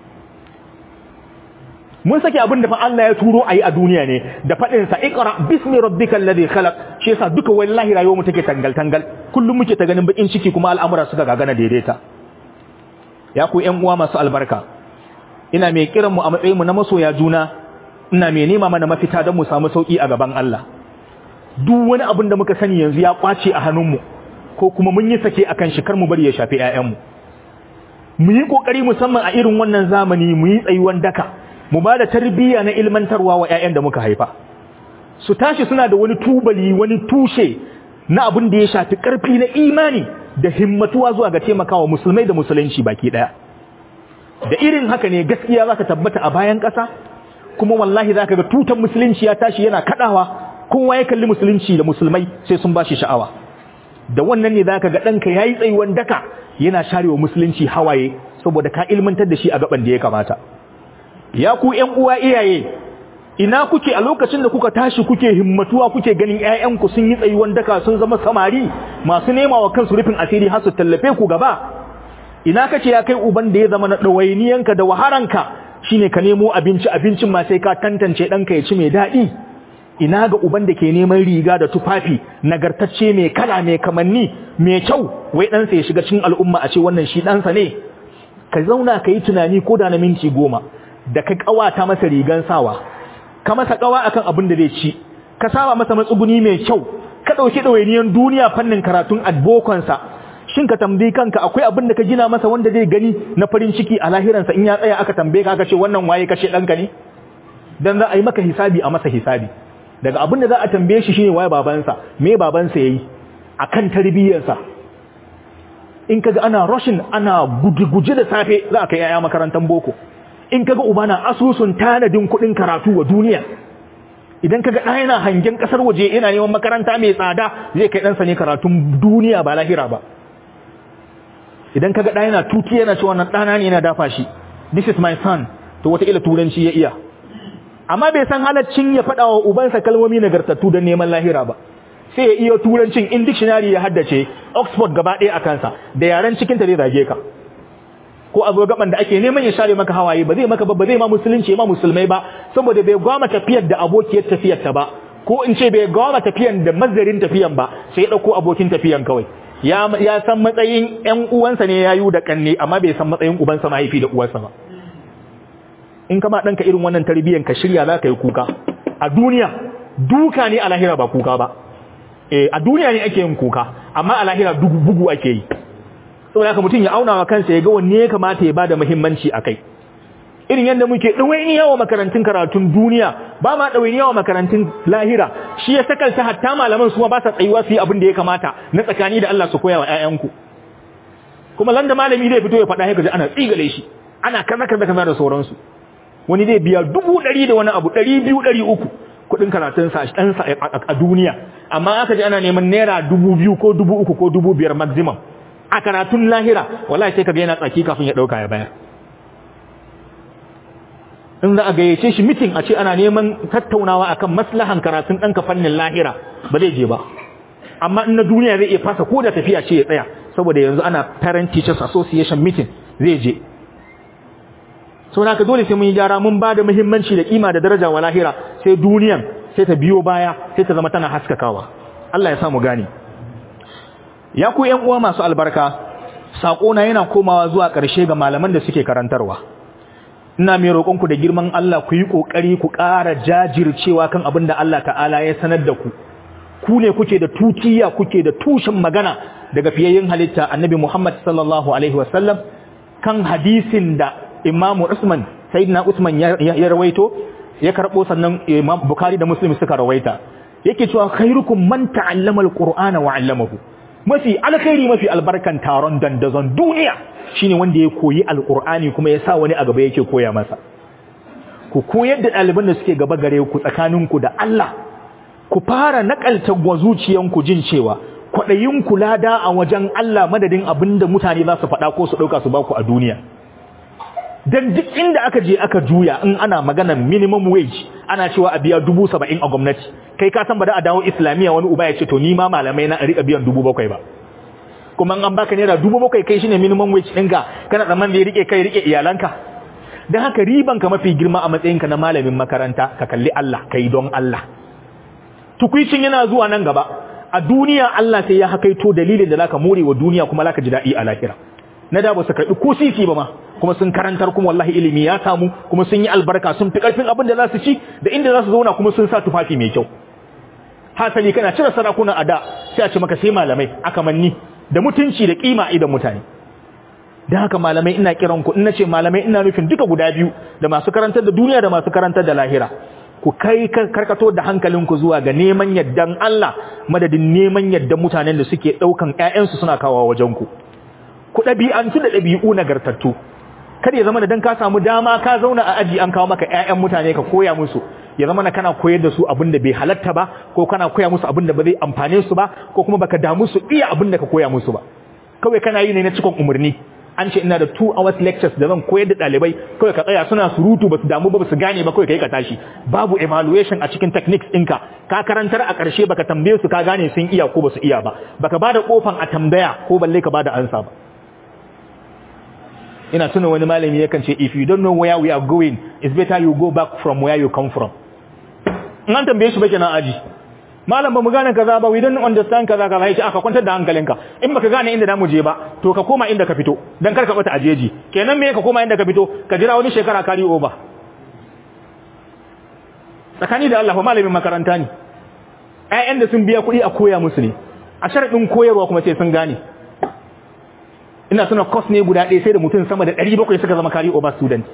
S2: mun sake abin da fa Allah ya turo ayi a duniya ne da faɗin sa iqra bismi rabbikal ladhi khalaq shi yasa duka wallahi rayuwar mu take tangal tangal kullum muke ta ganin bakin ciki kuma al'amura suka gagana daidaita ya ku ƴan uwa masu albarka ina mai kiran mu a matsayin mu na masoya juna ina mai nema mana mafita don mu samu sauki a gaban Allah duk wani abin da muka sani yanzu ya kwace a hannun mu ko kuma mun yi sake akan shi kar mu bari ya shafi ƴaƴan mu mu yi kokari musamman a irin wannan zamani mu yi tsayuwan daka mu ba da tarbiyya na ilmantarwa wa ƴaƴan da muka haifa su tashi suna da wani tubali wani tushe na abin da ya shafi ƙarfi na imani da himmatuwa zuwa ga taimakawa musulmai da musulunci baki ɗaya da irin haka ne gaskiya za ka tabbata a bayan ƙasa kuma wallahi za ka ga tutan musulunci ya tashi yana kaɗawa kowa ya kalli musulunci da musulmai sai sun ba shi sha'awa da wannan ne za ka ga ɗanka ya yi tsayuwan daka yana sharewa musulunci hawaye saboda ka ilmantar da shi a gaban da ya kamata ya ku ƴan uwa iyaye ina kuke a lokacin da kuka tashi kuke himmatuwa kuke ganin ƴaƴanku sun yi tsayuwan daka sun zama samari masu nema wa kansu rufin asiri har su tallafe ku gaba ina kace ya kai uban da ya zama na dawainiyanka da waharanka shine ka nemo abinci abincin ma sai ka tantance ɗanka ya ci mai daɗi ina ga uban da ke neman riga da tufafi nagartacce mai kala mai kamanni mai kyau wai ɗansa ya shiga cikin al'umma a ce wannan shi ɗansa ne ka zauna ka yi tunani ko da na minti goma da ka ƙawata masa rigan sawa ka masa ƙawa akan abin da zai ci ka saba masa matsuguni mai kyau ka ɗauki ɗawainiyan duniya fannin karatun adbokonsa shin ka tambayi kanka akwai abin da ka gina masa wanda zai gani na farin ciki a lahiransa in ya tsaya aka tambaye ka aka ce wannan waye kashe ɗanka ne dan za a yi maka hisabi a masa hisabi daga abin da za a tambaye shi shine waye babansa me babansa yayi akan tarbiyyarsa in kaga ana rushing ana guje-guje da safe za a kai yaya makarantar boko in kaga uba na asusun tanadin kuɗin karatu wa duniya idan kaga ɗaya yana hangen ƙasar waje yana neman makaranta mai tsada zai kai ɗansa ne karatun duniya ba lahira ba idan kaga ɗa yana tuki yana cewa wannan ɗana ne yana dafa shi this is my son to wataƙila turanci ya iya amma bai san halaccin ya faɗa wa ubansa kalmomi nagartattu don neman lahira ba sai ya iya turancin in dictionary ya haddace oxford gaba ɗaya a kansa da yaren cikin ta zai zage ka ko a zo gaban da ake neman ya share maka hawaye ba zai maka ba ba zai ma musulunci ma musulmai ba saboda bai gwama tafiyar da abokiyar tafiyar ta ba ko in ce bai gwama tafiyan da mazarin tafiyan ba sai ya ɗauko abokin tafiyan kawai ya ya san matsayin ƴan uwansa ne yayu da kanne amma bai san matsayin ubansa mahaifi da uwarsa ba in kama ɗanka irin wannan tarbiyyar ka shirya za ka yi kuka a duniya duka ne a lahira ba kuka ba e a duniya ne ake yin kuka amma a lahira bugu ake yi saboda haka mutum ya auna wa kansa ya ga wanne ya kamata ya ba da muhimmanci a kai irin yadda muke ɗawainiya wa makarantun karatun duniya ba ma ɗawainiya wa makarantun lahira shi ya sakalta hatta malaman su ma ba sa tsayuwa su yi abin da ya kamata na tsakani da Allah su koya wa 'ya'yanku kuma landa malami zai fito ya faɗa haka ana tsigale shi ana kaza kaza kaza da sauransu wani zai biya dubu ɗari da wani abu ɗari biyu ɗari uku kuɗin karatunsa a ɗansa a duniya amma aka ji ana neman naira dubu biyu ko dubu uku ko dubu biyar maximum a karatun lahira wallahi sai ka ga yana tsaki kafin ya ɗauka ya bayar in za a gayyace shi mitin a ce ana neman tattaunawa akan maslahan karatun ɗanka fannin lahira ba zai je ba amma in na duniya zai iya fasa ko da tafiya ce ya tsaya saboda yanzu ana parent teachers association meeting zai je sau ka dole sai mun yi gyara mun ba da muhimmanci da kima da daraja wa lahira sai duniyan sai ta biyo baya sai ta zama tana haskakawa Allah ya samu gani ya ku ƴan uwa masu albarka sako na yana komawa zuwa ƙarshe ga malaman da suke karantarwa ina mai roƙon ku da girman Allah ku yi ƙoƙari ku ƙara jajircewa kan abin da Allah ta'ala ya sanar da ku ku ne kuke da tutiya kuke da tushen magana daga fiyayyen halitta annabi Muhammad sallallahu alaihi wasallam kan hadisin da imamu Usman sayyidina Usman ya rawaito ya karbo sannan Imam Bukhari da Muslim suka rawaita yake cewa khairukum man ta'allama alqur'ana wa 'allamahu mafi alkhairi mafi albarkan taron dandazon duniya shine wanda ya koyi alqur'ani kuma ya sa wani a gaba yake koya masa ku koyar da ɗaliban da suke gaba gare ku tsakaninku da Allah ku fara nakalta zuciyanku jin cewa kwaɗayin lada a wajen Allah madadin abinda mutane za su faɗa ko su ɗauka su baku a duniya dan duk inda aka je aka juya in ana maganar minimum wage ana cewa a biya dubu saba'in a gwamnati kai ka san ba da a dawo islamiyya wani uba ya ce to ni ma malamai na rika biyan dubu bakwai ba kuma an baka naira dubu bakwai kai shine minimum wage ɗinka kana tsamman da ya rike kai rike iyalanka dan haka riban ka mafi girma a matsayinka na malamin makaranta ka kalli Allah kai don Allah tukuicin yana zuwa nan gaba a duniya Allah sai ya hakaito dalilin da zaka more wa duniya kuma zaka ji daɗi a lahira na da ba su karɓi ko sisi ba ma kuma sun karantar kuma wallahi ilimi ya samu kuma sun yi albarka sun fi ƙarfin abin da za su ci da inda za su zauna kuma sun sa tufafi mai kyau hasali kana cire sarakuna a da sai a ce maka sai malamai aka manni da mutunci da kima idan mutane dan haka malamai ina kiran ku ina ce malamai ina nufin duka guda biyu da masu karantar da duniya da masu karantar da lahira ku kai karkato da hankalinku zuwa ga neman yaddan Allah madadin neman yaddan mutanen da suke daukan ƴaƴansu suna kawo wajen ku ku ɗabi'antu da ɗabi'u nagartattu kada ya zama da dan ka samu dama ka zauna a aji an kawo maka ƴaƴan mutane ka koya musu ya zama na kana koyar da su abin da bai halatta ba ko kana koya musu abin da ba zai amfane su ba ko kuma baka damu su iya abin da ka koya musu ba kawai kana yi ne na cikon umarni an ce ina da 2 hours lectures da zan koyar da ɗalibai kawai ka tsaya suna surutu ba su damu ba su gane ba kawai kai ka tashi babu evaluation a cikin techniques ɗinka ka karantar a ƙarshe baka tambaye su ka gane sun iya ko ba su iya ba baka bada kofan a tambaya ko balle ka bada ansa ba ina tuna wani malami yakan ce if you don't know where we are going it's better you go back from where you come from in an tambaye shi ba kenan aji malam ba mu gane kaza ba we don't understand kaza kaza yace aka kwantar da hankalinka in baka gane inda zamu je ba to ka koma inda ka fito dan kar ka bata ajeji kenan me ka koma inda ka fito ka jira wani shekara kari over tsakani da Allah fa malamin makaranta ne ƴaƴan da sun biya kuɗi a koya musu ne a sharadin koyarwa kuma sai sun gane ina suna course ne guda ɗaya sai da mutum sama da 700 suka zama kari over student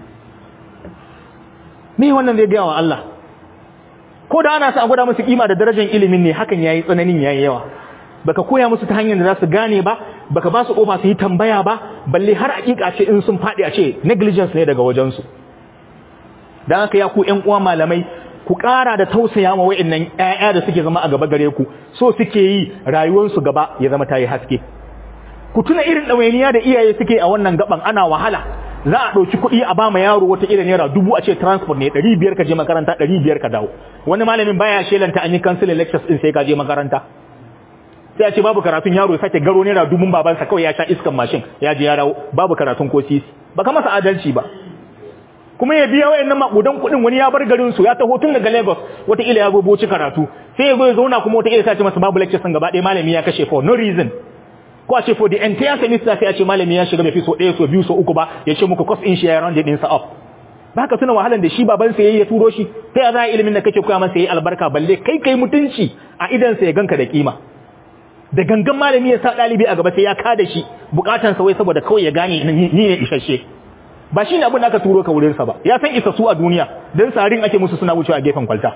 S2: me wannan zai gaya wa Allah ko da ana sa a gwada musu kima da darajar ilimin ne hakan yayi tsananin yayi yawa baka koya musu ta hanyar da za su gane ba baka ba su kofa su yi tambaya ba balle har hakika ce in sun faɗi a ce negligence ne daga wajen su dan haka ya ku ƴan uwa malamai ku ƙara da tausaya ma wa'annan ƴaƴa da suke zama a gaba gare ku so suke yi rayuwar su gaba ya zama tayi haske ku tuna irin ɗawainiya da iyaye suke a wannan gaban ana wahala za a ɗauki kuɗi a ba ma yaro wata irin naira dubu a ce transport ne ɗari biyar ka je makaranta ɗari biyar ka dawo wani malamin baya shelanta an yi cancelling lectures ɗin sai ka je makaranta sai a ce babu karatun yaro ya sake garo naira dubun babansa kawai ya sha iskan mashin ya je ya dawo babu karatun ko sisi baka masa adalci ba kuma ya biya wayannan makudan kuɗin wani ya bar garin su ya taho tun daga Lagos wata ila ya goboci karatu sai ya zo ya zauna kuma wata ila sai ce masa babu lectures gaba ɗaya malami ya kashe for no reason ko a ce for the entire semester sai a ce malami ya shiga bai fi so ɗaya so biyu so uku ba ya ce muku cost in shi ya round din sa up ba ka tuna wahalan da shi baban sa yayi ya turo shi sai a za ilimin da kake koya masa yayi albarka balle kai kai mutunci a idan sa ya ganka da kima da gangan malami ya sa dalibi a gaba sai ya kada shi bukatan sa wai saboda kawai ya gane ni ne isasshe ba shi ne abin da aka turo ka wurin sa ba ya san isa su a duniya dan sarin ake musu suna wucewa a gefen kwalta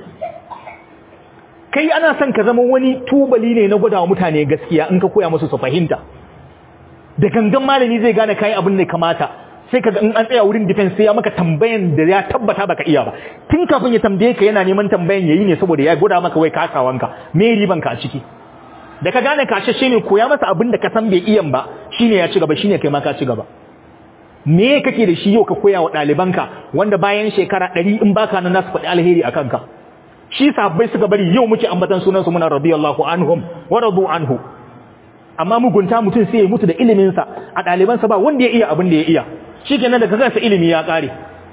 S2: kai ana son ka zama wani tubali ne na gwadawa mutane gaskiya in ka koya musu su fahimta da gangan malami zai gane kai abin da kamata sai kaga in an tsaya wurin defense sai ya maka tambayan da ya tabbata baka iya ba tun kafin ya tambaye ka yana neman tambayan yayi ne saboda ya gwada maka wai kasawanka me riban ka a ciki da ka gane kashashe ne koya masa abin da ka san bai iyan ba shine ya ci gaba shine kai ma ka ci gaba me kake da shi yau ka koya wa ɗalibanka wanda bayan shekara ɗari in baka nan nasu faɗi alheri a kanka shi sahabbai suka bari yau muke ambatan sunansu muna radiyallahu anhum wa radu anhu amma mugunta mutum sai ya mutu da ilimin sa a ɗalibansa ba wanda ya iya abin da ya iya shikenan da kaga sa ilimi ya ƙare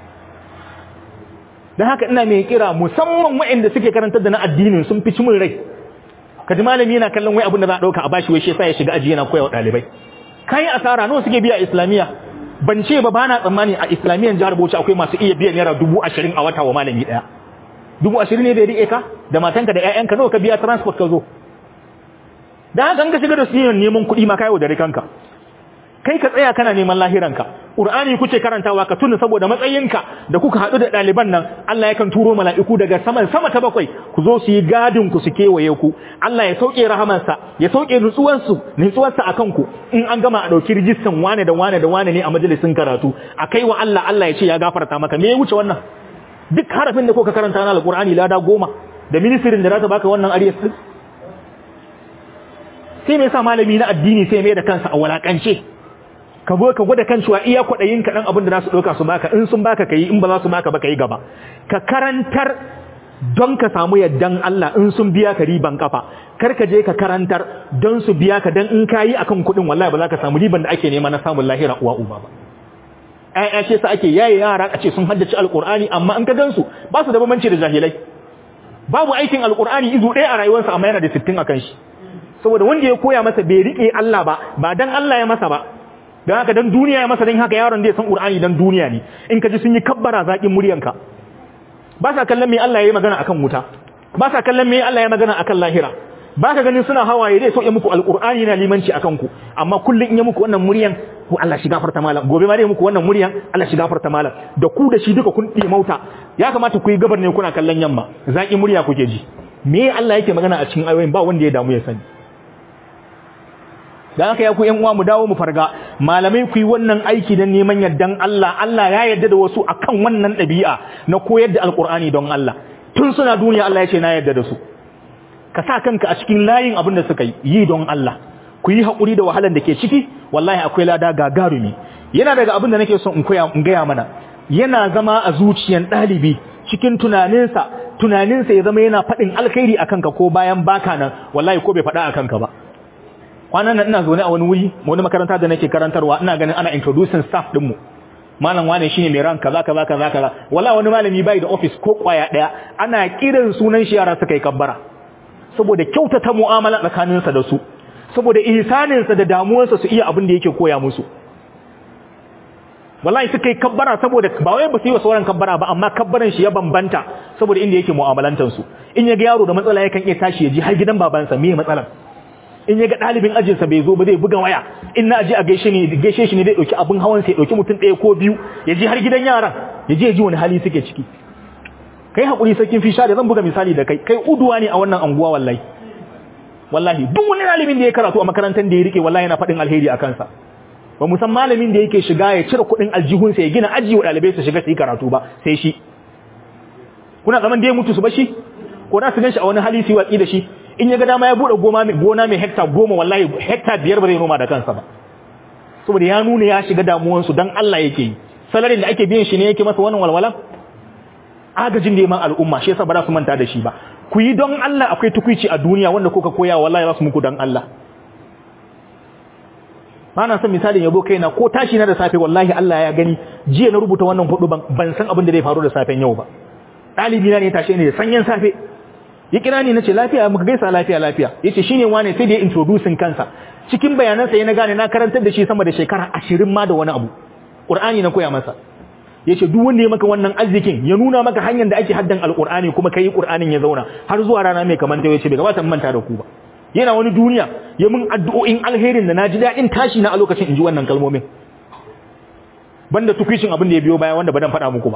S2: dan haka ina mai kira musamman waɗanda suke karantar da na addinin sun fi cimin rai kaji malami yana kallon wai abin da za a ɗauka a bashi wai shi yasa ya shiga aji yana koya wa ɗalibai kai asara nawa suke biya islamiyya ban ce ba bana tsammani a islamiyan jihar Bauchi akwai masu iya biyan naira dubu ashirin a wata wa malami daya dubu ashirin ne da ya ka da matanka da ƴaƴanka nawa ka biya transport ka zo da haka ka shiga da su neman kuɗi ma kayo da rikanka kai ka tsaya kana neman lahiranka Qur'ani kuke karantawa ka tuna saboda matsayinka da kuka haɗu da ɗaliban nan Allah yakan turo mala'iku daga saman sama ta bakwai ku zo su yi gadin ku su kewaye ku Allah ya sauke rahamansa ya sauke nutsuwansu nutsuwarsa akan ku in an gama a ɗauki rijistan wane da wane da wane ne a majalisin karatu a kai wa Allah Allah ya ce ya gafarta maka me ya wuce wannan duk harafin da kuka karanta na alƙur'ani lada goma da ministirin da za ta baka wannan ariyas din sai me yasa malami na addini sai mai da kansa a walakance ka zo ka gwada kan cewa iya kwaɗayin ka ɗan abin da za su ɗauka su baka in sun baka ka yi in ba za su baka ba ka yi gaba ka karantar don ka samu yaddan Allah in sun biya ka riban kafa kar ka je ka karantar don su biya ka don in ka yi akan kuɗin wallahi ba za ka samu riban da ake nema na samun lahira uwa uba ba ƴaƴa ce sa ake yaye yara a ce sun haddace alƙur'ani amma in ka gansu ba su da bambanci da jahilai babu aikin alƙur'ani izu ɗaya a rayuwarsa amma yana da sittin akan shi saboda wanda ya koya masa bai riƙe Allah ba ba dan Allah ya masa ba don haka dan duniya ya masa don haka yaron zai san Qur'ani dan duniya ne in ka ji sun yi kabbara zakin muryanka ba sa kallon me Allah ya yi magana akan wuta ba sa kallon me Allah ya magana akan lahira ba ka ganin suna hawaye zai sauke muku alqur'ani na limanci akan ku amma kullun in ya muku wannan muryan ku Allah shi gafarta malam gobe ma dai muku wannan muryan Allah shi gafarta malam da ku da shi duka kun mauta ya kamata ku yi gabar ne kuna kallon yamma zakin murya kuke ji me Allah yake magana a cikin ayoyin ba wanda ya damu ya sani da haka ya ku ƴan uwa mu dawo mu farga malamai ku yi wannan aiki don neman yardan Allah Allah ya yarda da wasu akan wannan ɗabi'a na koyar da alƙur'ani don Allah tun suna duniya Allah ya ce na yarda da su ka sa kanka a cikin layin abin da suka yi yi don Allah ku yi haƙuri da wahalar da ke ciki wallahi akwai lada gagarumi yana daga abin da nake son in koya in gaya mana yana zama a zuciyan ɗalibi cikin tunaninsa tunaninsa ya zama yana faɗin alkhairi akan ka ko bayan baka nan wallahi ko bai faɗa akan ka ba kwanan nan ina zaune a wani wuri wani makaranta da nake karantarwa ina ganin ana introducing staff din mu malam wane shine mai ran kaza kaza kaza kaza wallahi wani malami bai da office ko kwaya daya ana kiran sunan shi yara suka yi kabbara saboda kyautata mu'amala tsakaninsa da su saboda ihsaninsa da damuwarsa su iya abin da yake koya musu wallahi suka yi kabbara saboda ba wai ba su yi wa sauran kabbara ba amma kabbaran shi ya bambanta saboda inda yake mu'amalantar su in ya ga yaro da matsala yakan iya tashi ya ji har gidan babansa me matsalar in ya ga ɗalibin ajinsa bai zo ba zai buga waya in na aje a gaishe ne gaishe shi ne zai ɗauki abin hawan sai ɗauki mutum ɗaya ko biyu ya ji har gidan yaran ya je ya ji wani hali suke ciki kai hakuri sarkin fisha da zan buga misali da kai kai uduwa ne a wannan anguwa wallahi wallahi duk wani ɗalibin da ya karatu a makarantar da ya rike wallahi yana faɗin alheri a kansa ba mu san malamin da yake shiga ya cire kuɗin aljihunsa ya gina aji wa ɗalibai su shiga su yi karatu ba sai shi kuna zaman da ya mutu su ba shi ko da su gan shi a wani hali su yi watsi da shi in ya ga dama ya bude goma mai gona mai hekta goma wallahi hekta biyar ba zai noma da kansa ba saboda ya nuna ya shiga damuwansu dan Allah yake yi salarin da ake biyan shi ne yake masa wannan walwala agajin da ma al'umma shi yasa ba za su manta da shi ba ku yi don Allah akwai tukuici a duniya wanda kuka koya wallahi za su muku don Allah ba na son misalin yabo kaina ko tashi na da safe wallahi Allah ya gani jiya na rubuta wannan hudu ban san abin da zai faru da safen yau ba ɗalibi na ne tashi ne da sanyin safe ya kira ni nace lafiya muka gaisa lafiya lafiya yace shine wane sai da ya introducing kansa cikin bayanansa ya na gane na karantar da shi sama da shekara 20 ma da wani abu Qur'ani na koya masa yace duk wanda ya maka wannan arzikin ya nuna maka hanyar da ake haddan alqur'ani kuma kai qur'anin ya zauna har zuwa rana mai kamanta yace bai gabata manta da ku ba yana wani duniya ya mun addu'o'in alherin da naji dadin tashi na a lokacin inji wannan kalmomin banda tukishin abin da ya biyo baya wanda ba dan faɗa muku ba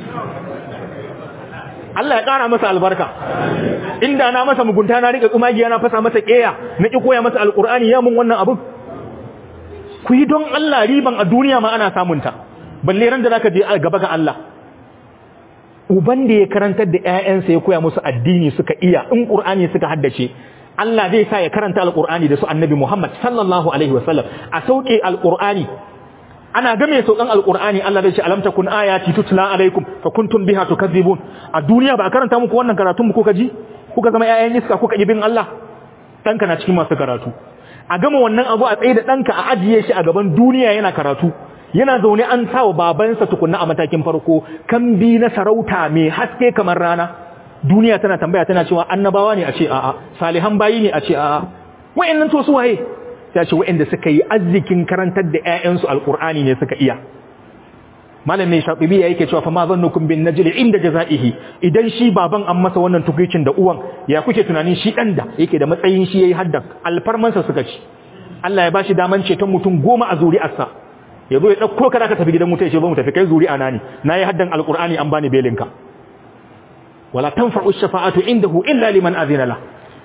S2: Allah ya ƙara masa albarka inda na masa mugunta na rika tsumagiya na fasa masa ƙeya na ki koya masa alqur'ani ya mun wannan abin ku yi don Allah riban a duniya ma ana samunta balle ran da zaka je gaba ga Allah uban da ya karantar da ƴaƴansa ya koya musu addini suka iya in Qur'ani suka haddace Allah zai sa ya karanta alqur'ani da su annabi Muhammad sallallahu alaihi wasallam a sauke alqur'ani ana game saukan alqur'ani Allah zai ce alam takun ayati tutla alaikum fa kuntum biha tukadzibun a duniya ba a karanta muku wannan karatun mu kuka ji kuka zama ƴaƴan iska kuka bin Allah danka na cikin masu karatu a gama wannan abu a tsaye da danka a ajiye shi a gaban duniya yana karatu yana zaune an sawa babansa tukunna a matakin farko kan bi na sarauta mai haske kamar rana duniya tana tambaya tana cewa annabawa ne a ce a'a salihan bayi ne a ce a'a wayannan to su waye sai ce wayanda suka yi arzikin karantar da ƴaƴansu alqur'ani ne suka iya malam mai shatibi yake cewa fa ma zannukum bin najli inda jazaihi idan shi baban an masa wannan tukuicin da uwan ya kuke tunanin shi dan da yake da matsayin shi yayi haddan alfarmansa suka ci Allah ya bashi daman ceton mutum goma a zuri'arsa ya zo ya ɗauko ka ka tafi gidan mutai ce ba mu tafi kai zuri'a na ne na yi haddan alƙur'ani an bani belinka wala tanfa'u shafa'atu indahu illa liman azina la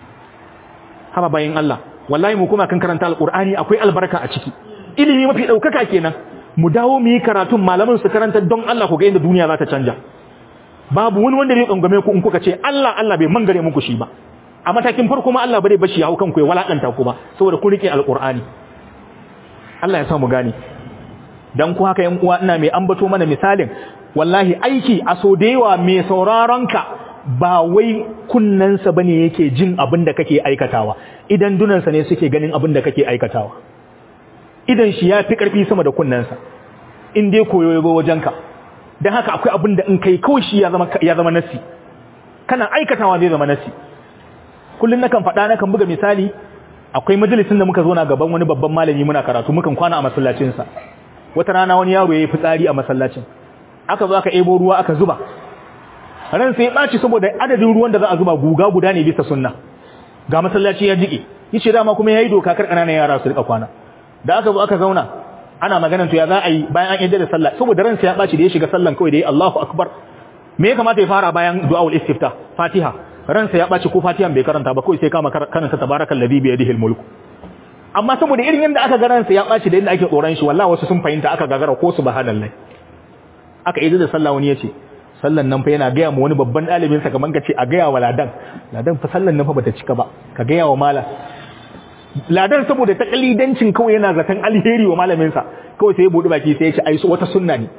S2: haba bayin Allah wallahi mu kuma kan karanta alƙur'ani akwai albarka a ciki ilimi mafi ɗaukaka kenan mu dawo mu yi karatun malaman su karanta don Allah ku ga inda duniya za ta canja babu wani wanda zai tsangame ku in kuka ce Allah Allah bai mangare muku shi ba a matakin farko ma Allah bare bashi ya hau kanku ya walakanta ku ba saboda ku rike alƙur'ani Allah ya sa mu gane dan ku haka yan uwa ina mai ambato mana misalin wallahi aiki a so da yawa mai sauraron ka ba wai kunnansa bane yake jin abin da kake aikatawa idan dunansa ne suke ganin abin da kake aikatawa idan shi ya fi karfi sama da kunnansa in dai koyo ya wajenka dan haka akwai abin da in kai kawai shi ya zama ya zama nasi kana aikatawa zai zama nasi kullun nakan faɗa nakan buga misali akwai majalisin da muka zo na gaban wani babban malami muna karatu mukan kwana a masallacinsa wata rana wani yaro yayi fitsari a masallacin aka zo aka ebo ruwa aka zuba ran sai ya baci saboda adadin ruwan da za a zuba guga guda ne bisa sunna ga masallaci ya jike yace dama kuma yayi doka kar kananan yara su rika kwana da aka zo aka zauna ana maganar to ya za a yi bayan an yadda da sallah saboda ran sai ya baci da ya shiga sallan kawai da yi Allahu akbar me ya kamata ya fara bayan du'aul istifta fatiha ran sai ya baci ko fatihan bai karanta ba kawai sai kama karanta tabarakal ladhi bi yadihi mulku amma saboda irin yadda aka garansa ya ɓaci da yadda ake tsoron shi wallahi wasu sun fahimta aka gagara ko su bahanallahi aka yi da sallah wani yace sallan nan fa yana gaya mu wani babban ɗalibin sa kaman kace a gaya wa ladan ladan fa sallan nan fa bata cika ba ka gaya wa malam ladan saboda ta kalidancin kawai yana zaton alheri wa malamin sa kawai sai ya bude baki sai ya ce ai wata sunna ne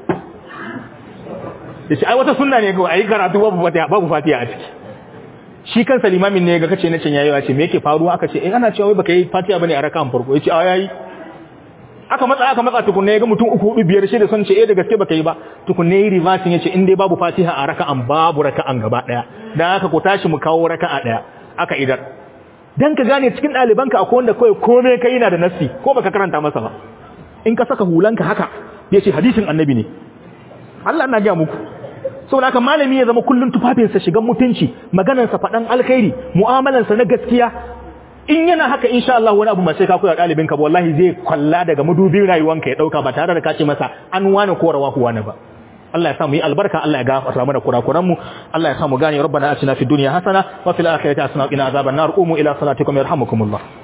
S2: yace ai wata sunna ne kawai ai karatu babu fatiha babu fatiha a ciki shi kansa limamin ne ga kace na can yayi ce me yake faruwa aka ce eh ana cewa wai baka yi fatiha bane a raka'an farko yace a yayi aka matsa aka matsa tukunne ya ga mutum uku hudu biyar shida sun ce eh da gaske baka yi ba tukunne yi reversing yace in dai babu fatiha a raka'an babu raka'an gaba daya dan haka ku tashi mu kawo raka'a daya aka idar dan ka gane cikin ɗalibanka akwai wanda kawai komai kai yana da nassi ko baka karanta masa ba in ka saka hulanka haka yace hadisin annabi ne Allah ina ga muku saboda haka malami ya zama kullun tufafinsa shigan mutunci maganarsa faɗan alkhairi mu'amalansa na gaskiya in yana haka insha Allah wani abu ma sai ka koya ɗalibin ka wallahi zai kwalla daga madubin rayuwanka ya dauka ba tare da ka ce masa an wani ko rawa wani ba Allah ya sa mu yi albarka Allah ya gafarta mana kurakuran mu Allah ya sa mu gane rabbana atina fid dunya hasana wa fil akhirati hasana wa qina azaban nar qumu ila salatikum yarhamukumullah